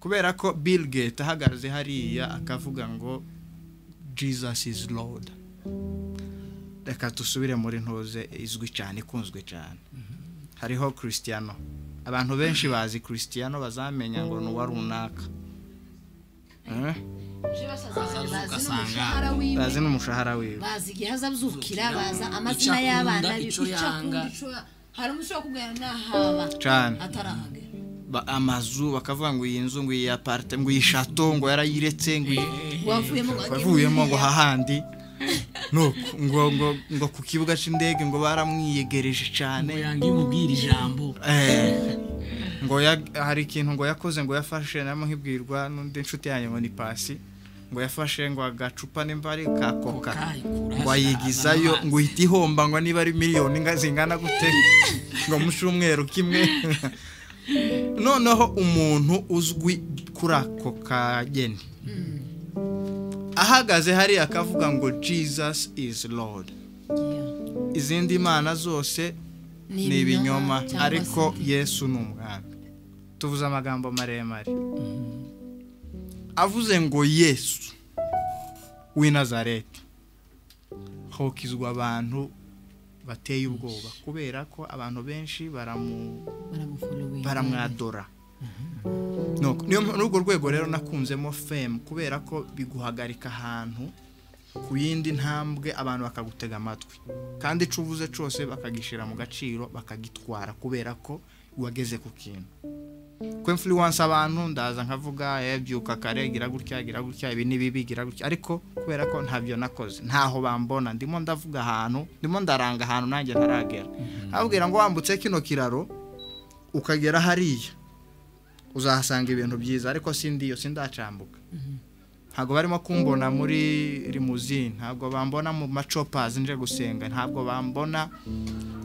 kubera ko bill gate ahagaze hariya akavuga ngo jesus is lord reka dusubire muri ntuze izwi cyane ikunzwe cyane hariho christiano abantu benshi bazi christiano bazamenya ngo ni uwa runaka Eh? Je basaza bazi ugasanga- n'umushahara wiwe bazi n'umushahara wiwe bazi igihe azabzukira baza Icyo amazina akunda, y'abana be icyo icyo akunda yanga. icyo hari umusore wakubwira nahaba cyane atarahaga Ba- amazu bakavuga ngo iyi nzu ngo iyi aparte ngo iyi shato ngo yarayiretse ngo iyi wavuyemo ngo ajye wavuyemo ngo hariya. hahandi nuko ngo ngo ngo ku kibuga cy'indege ngo baramwiyegereje cyane ngo yanga iyo umubwira ijambo Eh, ngo ya- hari ikintu ngo yakoze ngo yafashe namuhibwirwa n'undi nshuti yanjye ngo ni pasi ngo yafashe ngo agacupa nimba ari ka koka Kokayikura ngo ayigizayo azana ngo uhita ihomba ngo niba ari miliyoni inga- zingana gute ngo mu cyumweru kimwe noneho umuntu uzwi kuri ako kageni ahagaze hariya akavuga ngo jesus is lord izindi mana zose ni ibinyoma cyangwa ariko se- yesu ni umwami tuvuze amagambo maremare avuze ngo yesu w'i nazareti hokizwa abantu bateye ubwoba kubera ko abantu benshi baramu baramuforominga baramwadora Nuko, niyo mpamvu- n'urwo rwego rero nakunzemo femu kubera ko biguhagarika ahantu ku yindi ntambwe abantu bakagutega amatwi kandi ico uvuze cose bakagishyira mu gaciro bakagitwara kubera ko wageze ku kintu ko influence abantu ndaza nkavuga "Eh, byuka kare gira gutya gira gutya ibi ni bibi gira gutya ariko kubera ko ntabyo nakoze ntaho bambona ndimo ndavuga ahantu ndimo ndaranga ahantu nanjye ntaragera abwira ngo wambutse kino kiraro ukagera hariya uzahasanga ibintu byiza ariko sindi iyo sindacambuka ntabwo barimo kumbona muri rimuzine ntabwo bambona mu macopazi nje gusenga ntabwo bambona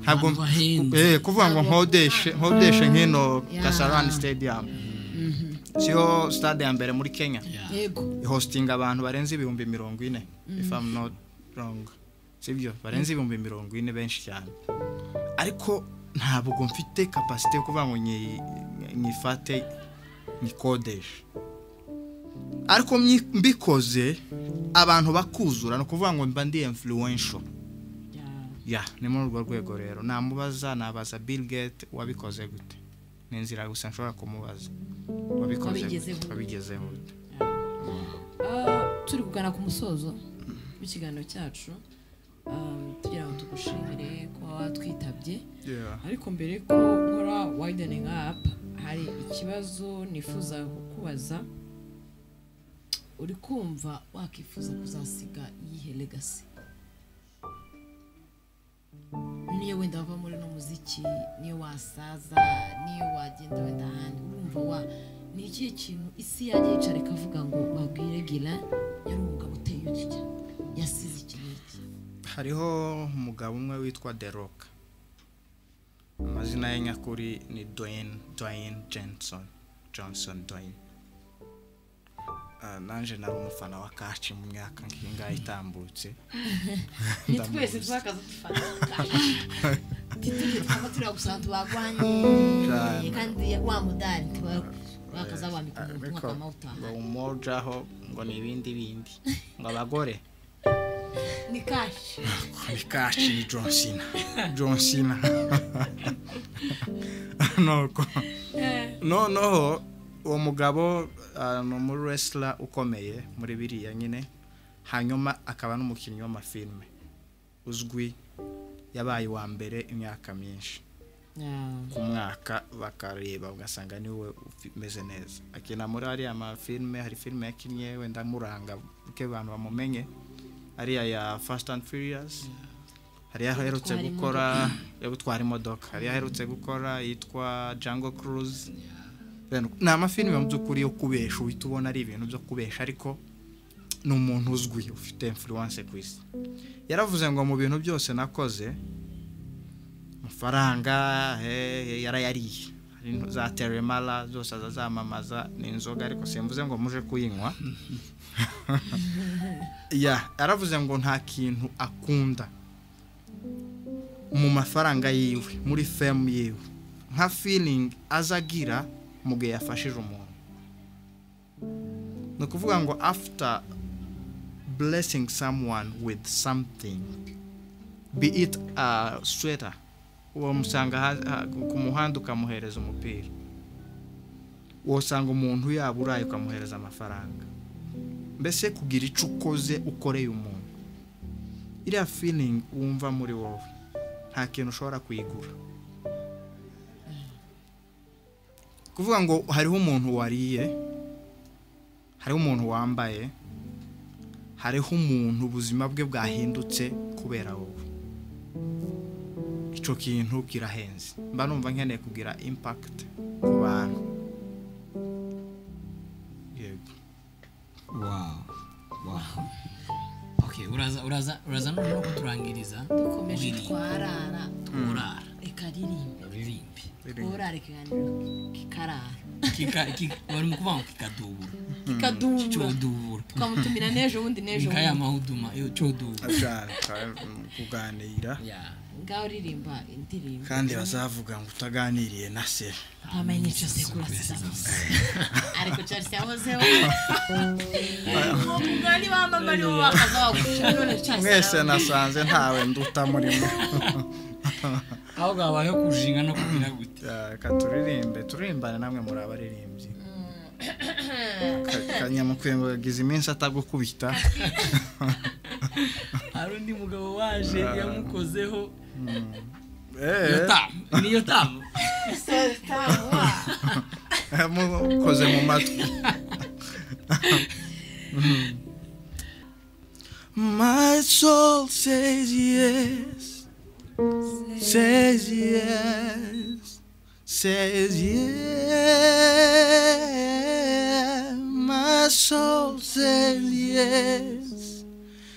ntabwo Abantu bahenze. Eh, kuvuga ngo nkodeshe nkodeshe nk'ino kasarani stadium siyo stade ya mbere muri kenya yego ihostinga abantu barenze ibihumbi mirongo ine if I'm not wrong sibyo barenze ibihumbi mirongo ine benshi cyane ariko ntabwo mfite kapasite yo kuvuga ngo nyi- nyifate nyikodeshe ariko myi- mbikoze abantu bakuzura ni ukuvuga ngo mba ndi influential ya ni muri urwo rwego rero namubaza nabaza Bill Gates wabikoze gute ni inzira gusa nshobora kumubaza wabikoze Wabigezeho. gute wabigezeho gute Ah, turi kugana ku musozo w'ikiganiro cyacu ah, tugira ngo tugushimire kuba watwitabye Yeah. ariko mbere ko nkora widening up hari ikibazo nifuza kukubaza uri kumva wakifuza kuzasiga iyihe legacy niyo wenda wava muri no muziki niyo wasaza niyo wagenda wenda ahandi urumva wa ni ikihe kintu isi yajya yicara ikavuga ngo babwire gira yari umugabo uteye utya yasize iki n'iki hariho umugabo umwe witwa deroka amazina ye nyakuri ni doyine doyine jenson johnson doyine nanjye nari umufana wa kaci mu myaka nk'iyi ngayi itambutse ni twese twakaza dufata titujye twaba turiya gusa tubagwanye kandi wa mudari twakaza wambika umuntu ariko bakamawutaha ngo umujaho ngo ni ibindi bindi ngo abagore ni kashi ni kashi ni john cena john cena nuko noneho uwo mugabo ah, ni umu wrestler ukomeye muri biriya nyine hanyuma akaba n'umukinnyi w'amafilme uzwi yabaye uwa mbere imyaka myinshi ku mwaka bakareba ugasanga niwe ufi- umeze neza akina muri ariya mafilme hari filime yakinnye wenda amuranga buke abantu bamumenye ariya ya Fast and Furious hariya aherutse Gutwara gukora yo gutwara imodoka hariya aherutse gukora yitwa Django Cruise Then- ni amafilime mu by'ukuri yo kubesha uhita ubona ari ibintu byo kubesha ariko ni umuntu uzwi ufite influence ku isi yaravuze ngo mu bintu byose nakoze amafaranga eh, yarayariye hari no- za teremara zose azazamamaza ni inzoga ariko simvuze ngo muje kuyinywa ya yaravuze ngo nta kintu akunda mu mafaranga yiwe muri femu yiwe nka feeling azagira mu gihe yafashije umuntu ni ukuvuga ngo after blessing someone with something be it a sweater wamusanga ha- ha- ku muhanda ukamuhereza umupira wasanga umuntu yaba uraye ukamuhereza amafaranga mbese kugira icyo ukoze ukoreye umuntu iriya feeling wumva muri wowe nta kintu ushobora kuyigura kuvuga ngo hariho umuntu wariye hariho umuntu wambaye hariho umuntu ubuzima bwe bwahindutse kubera wowe icyo kintu kirahenze mba numva nkeneye kugira impact ku bantu yego wawu wawu oke uraza uraza uraza noneho kuturangiriza dukomeje twarara urara reka ririmbe uririmbe urara ikiganiro kikarara Kika- kika- bari mu kuvuga ngo kikadubura kikadumba cyodubura tukamutumira n'ejo bundi n'ejo nkaya bundi mahuduma yo cyodubura ashaka kuganira ya ngaho uririmba indirimbo kandi bazavuga ngo utaganiriye na se ntamenye icyo sekura zizamuse ariko cyari cyahozeho uwo mugani wamamari wo bakazawugusha none cyari mwese nasanze ntawe nduta murimo aho bwabayeho kujinga no kubwira gute reka turirimbe turirimbane namwe muri abaririmbyi Ka- kanyamukwembo yagize iminsi atagukubita hari undi mugabo waje yamukozeho Eh, yotamu niyo tamu yamukoze mu matwi My soul says yes, says yes, says yes. My soul says yes,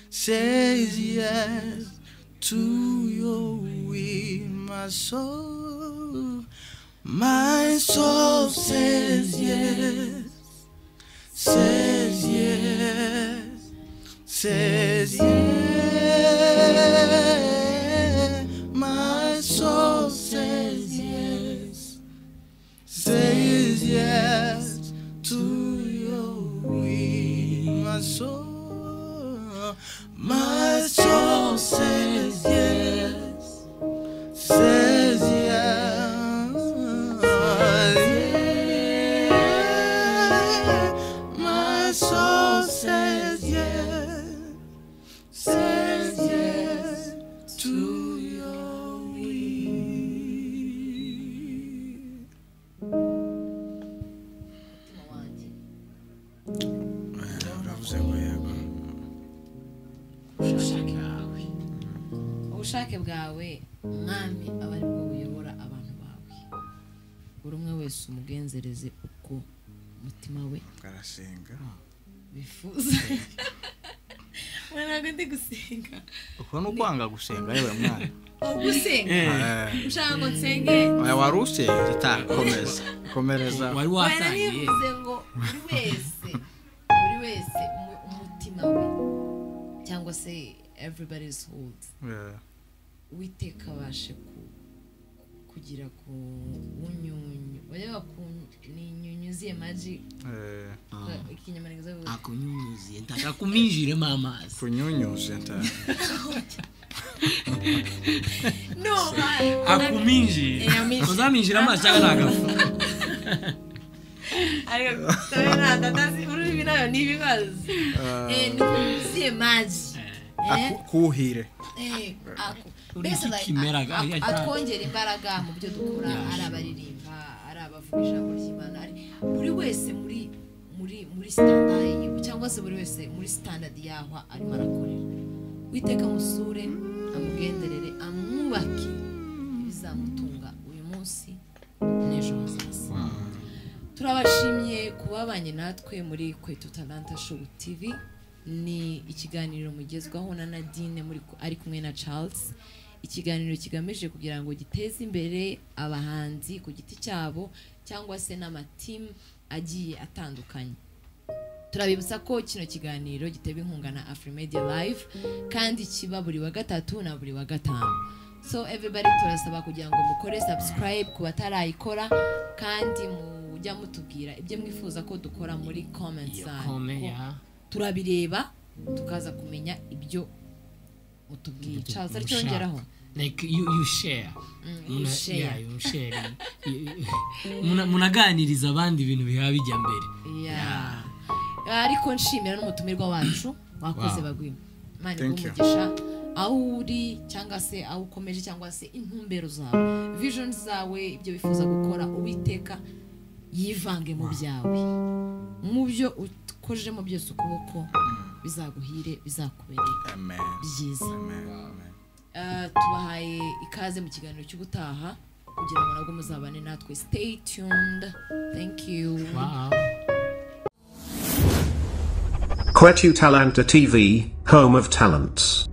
says yes to your will. My soul, my soul says yes, says yes says yes. My soul says yes, says yes to your will. My soul, my soul says yes, says yes. My soul says yes says yes to your will. umutima wanjye Eh, uravuze ngo yego ubushake bwawe mwami aba ari bwo buyobora abantu bawe buri umwe wese umugenzereze uko umutima we bwarasenga bifuza mwana ntabwo ndi gusenga uko ni ukwanga gusenga yewe mwana aho gusenga Eh, ushaka ngo nsenge oya wari usenze itakomeza komereza wari wahera watangiye nivuze ngo buri wese buri wese umu- umutima we cyangwa se everybody's holds Eh, uwiteka abashe ku- kugira ku bunyunyu bareba ku ni inyunyu z'iyamaji eh, ikinyamaniga akunyunyuziye ntaka kuminjiremo amazi kunyunyuze nta no akuminjire Akuminjire. uzaminjira amazi cyangwa ntagafu ariko dore ntabwo atazi ururimi nayo ni ibibazo Eh, ni inyunyu z'iyamaji Aku- kuhire Eh, ako- Uri mbese iki like, kimera ga- a- a- ya- atwongera imbaraga mu byo dukora ari abaririmba ari abavuga ijambo ry'imana ari buri wese muri muri muri sitandadi cyangwa se buri wese muri sitandadi yaho arimo arakorera witeka amusure amugenderere amwubake ibizamutunga uyu munsi n'ejo hazaza turabashimye kubabanye natwe muri kwetu talanta show tv ni ikiganiro mugezwaho na nadine muri ku- ari kumwe na charles ikiganiro kigamije kugira ngo giteze imbere abahanzi ku giti cyabo cyangwa se n'amatimu agiye atandukanye turabibutsa ko kino kiganiro giteba inkunga na afurimedia live kandi kiba buri wa gatatu na buri wa gatanu so everybody turasaba kugira ngo mukore subscribe ku batarayikora kandi mujya mutubwira ibyo mwifuza ko dukora muri comment iyo zanyu kome Ko ya turabireba tukaza kumenya ibyo mutubwiye Charles ari cyongeraho like you, you share you Muna- share. yeah, you share. Muna- munaganiriza abandi ibintu biba bijya mbere Yeah. ariko nshimira n'umutumirwa wacu wakoze Wow. bagwima imana Thank you. umugisha aho uri cyangwa se aho ukomeje cyangwa se intumbero zawe vision zawe ibyo wifuza gukora uwiteka yivange mu byawe mu byo ukorejemo byose ukuboko bizaguhire bizakubereye amen byiza amen amen Uh, tubahaye ikaze mu kiganiro cy'ubutaha kugira ngo nabwo muzabane natwe stay tuned thank you wow. Quetu Talanta TV, home of talents.